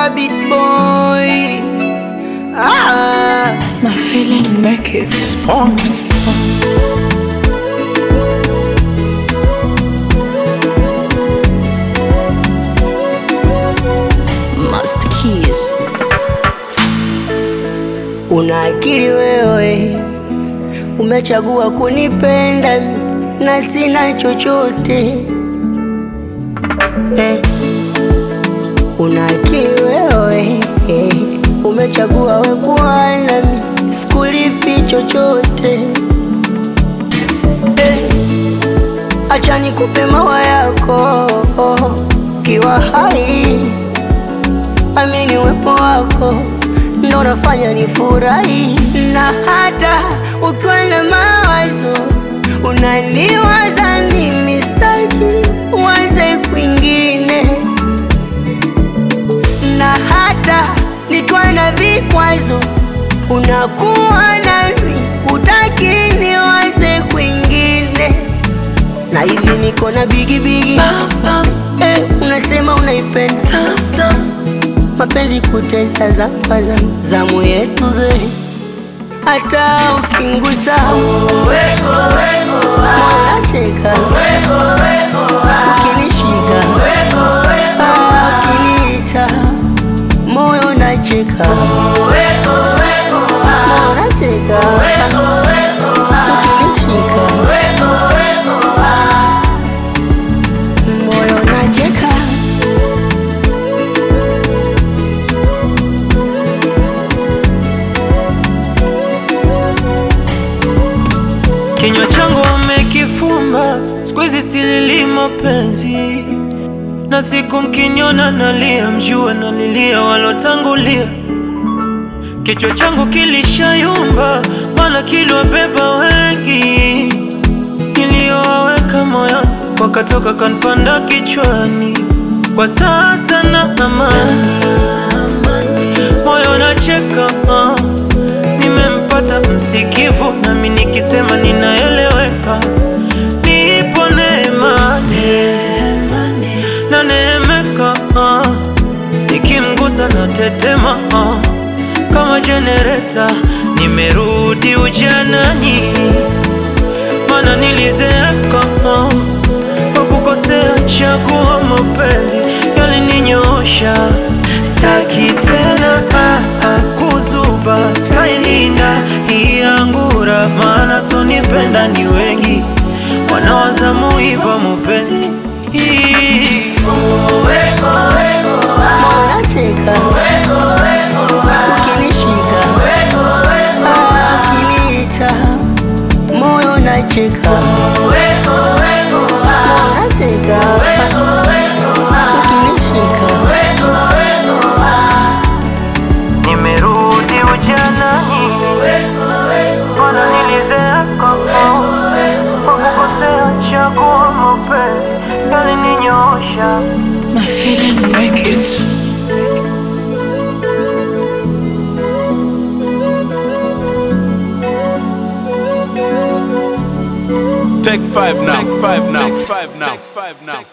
beat boy. Ah, My feeling make it spawn. Master Keys. una akili wewe, umechagua kunipenda mi, na sina chochote eh. Una akili wewe eh, umechagua we kuwa nami, sikulipi chochote eh. Acha nikupe mawa yako kiwa hai, amini uwepo wako ndo unafanya nifurahi, na hata ukiwa na mawazo unaniwaza mimi, staki uanze kwingine, na hata nikiwa na vikwazo unakuwa nami, utaki niwaze kwingine, na hivi niko na bigibigi eh, unasema unaipenda mapenzi kutesa za kwanza zamu yetu be hata ukingusa mwanacheka ukinishika ah, ukiniita moyo nacheka moyo nacheka ukinishika moyo nacheka Kinywa changu wamekifumba, siku hizi silili mapenzi, na siku mkiniona nalia, mjue nalilia walotangulia. Kichwa changu kilishayumba, maana kiliwabeba wengi, niliyowaweka moyoni wakatoka kanpanda kichwani. Kwa sasa na amani, moyo nacheka ah. Nimempata msikivu, nami nikisema ninaeleweka. Nipo neema na neemeka, ah. nikimgusa na tetema ah. kama jenereta. Nimerudi ujanani, mana nilizeeka ah. kwa kukosea chagua mapenzi yalininyoosha. Staki tena ah, ah, kuzuba, tailinda hii angura, maana sonipenda ni wengi wanawazamu hivyo mupenzi hii Unacheka ukinishika, ah, ukiniita moyo nacheka, moyo nacheka ukinishika, nimerudi ujanani, mana nilizeeka kwa kukosea chagua mapenzi yalininyoosha. My feeling make it. Take five now. Take five now. Take five now. Take five now.